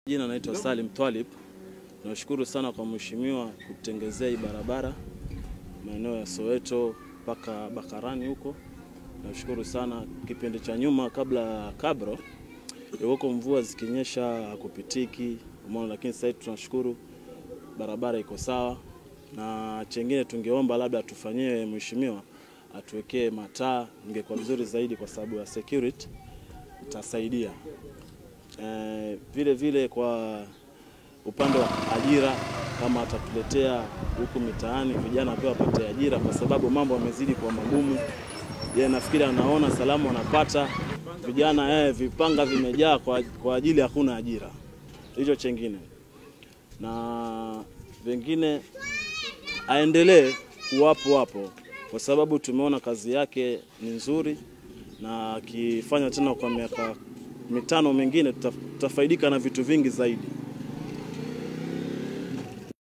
Jina naitwa Salim Twalib. Nashukuru sana kwa mheshimiwa kutengezea hii barabara maeneo ya Soweto mpaka Bakarani huko. Nashukuru sana. Kipindi cha nyuma kabla ya Kabro ilikuwa mvua zikinyesha hakupitiki, umeona, lakini sasa hivi tunashukuru barabara iko sawa, na chengine tungeomba labda tufanyie mheshimiwa atuwekee mataa, ingekuwa vizuri zaidi kwa sababu ya security itasaidia. Eh, vile vile kwa upande wa ajira kama atatuletea huku mitaani vijana pia wapate ajira, kwa sababu mambo yamezidi kuwa magumu. Yeye nafikiri anaona salamu wanapata vijana eh, vipanga vimejaa kwa, kwa ajili hakuna ajira, hicho chengine, na vingine aendelee kuwapo hapo, kwa sababu tumeona kazi yake ni nzuri, na akifanya tena kwa miaka mitano mingine tuta- tutafaidika na vitu vingi zaidi.